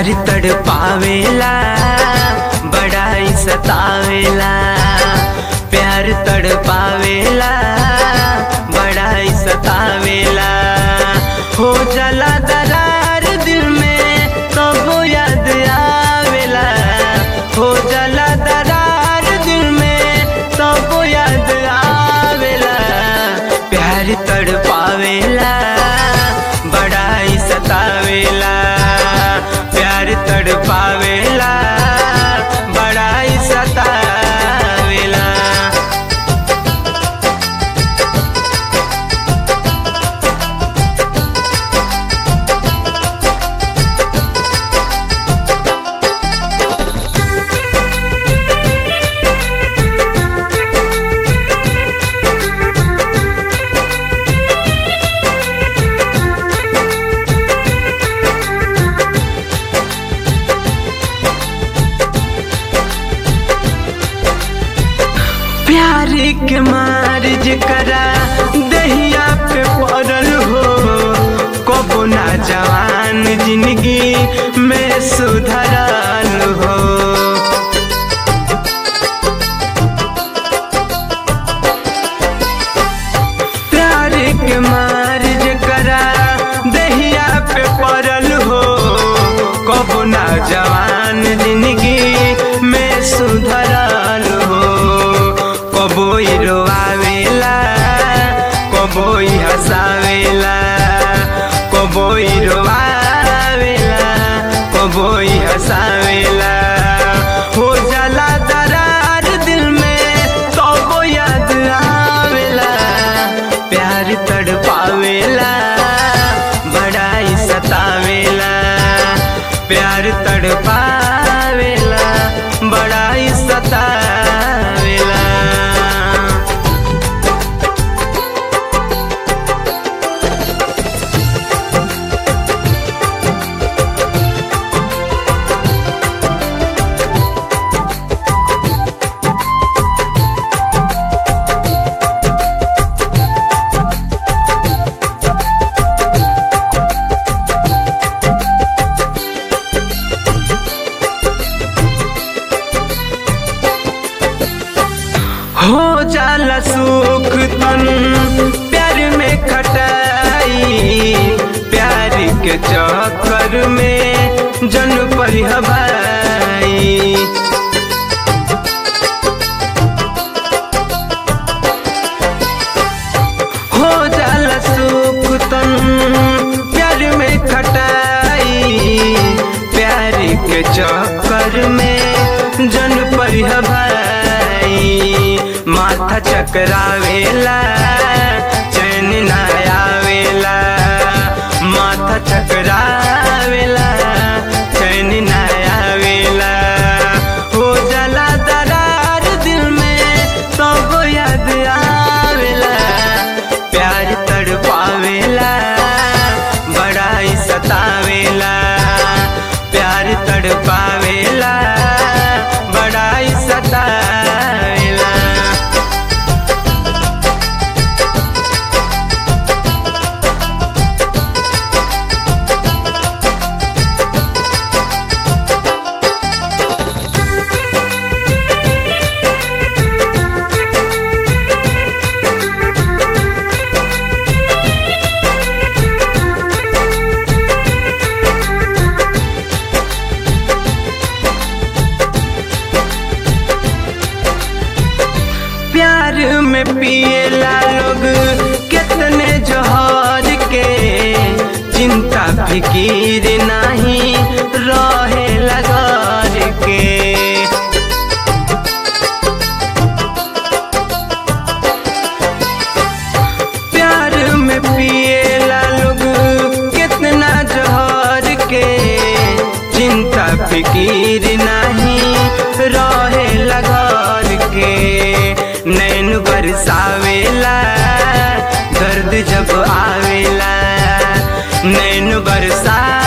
प्यार तड़ पावेला बड़ाई सतावेला प्यार तड़ पावेला बड़ाई सतावेला हो जला दरार दिल में कबो याद आवेला हो जला दरार दिल में कबो याद आवेला प्यार तड़ पावेला बड़ाई सतावेला प्यार तड़ पावेला बड़ाई सतावेला प्यार के मार जकरा दहिया पे पड़ल हो कबो ना जवान जिंदगी में सुधरल हो प्यार के मार जकरा दहिया पे पड़ल हो कबो ना जवान जिंदगी में सुधरल हो कबोई रोआवेला कबोई हंसावेला कबोई रोआवेला कबोई हंसावेला हो जाला दरार दिल में कबो याद आवेला प्यार तड़ पावेला बड़ाई सतावेला प्यार तड़ पावेला बड़ाई सतावेला हो जाला सुख तन प्यार में खटाई प्यार के चक्कर में जन पर हवाई हो जाला सुख तन प्यार में खटाई प्यार के चक्कर में जन पर हवाई माथा चकरावेला चैन ना आवेला माथा चकरावेला चैन ना आवेला हो जाला दरार दिल में सब याद आवेला प्यार तड़ पावेला बड़ाई सतावेला प्यार तड़ पावेला बड़ाई सतावेला प्यार में पिएला लोग कितने जोहर के चिंता फिकीर नहीं रहे घर के प्यार में पिएला लोग कितना जोहर के चिंता फिकीर नहीं रहे घर के नैन बरसावेला दर्द जब आवेला नैन बरसा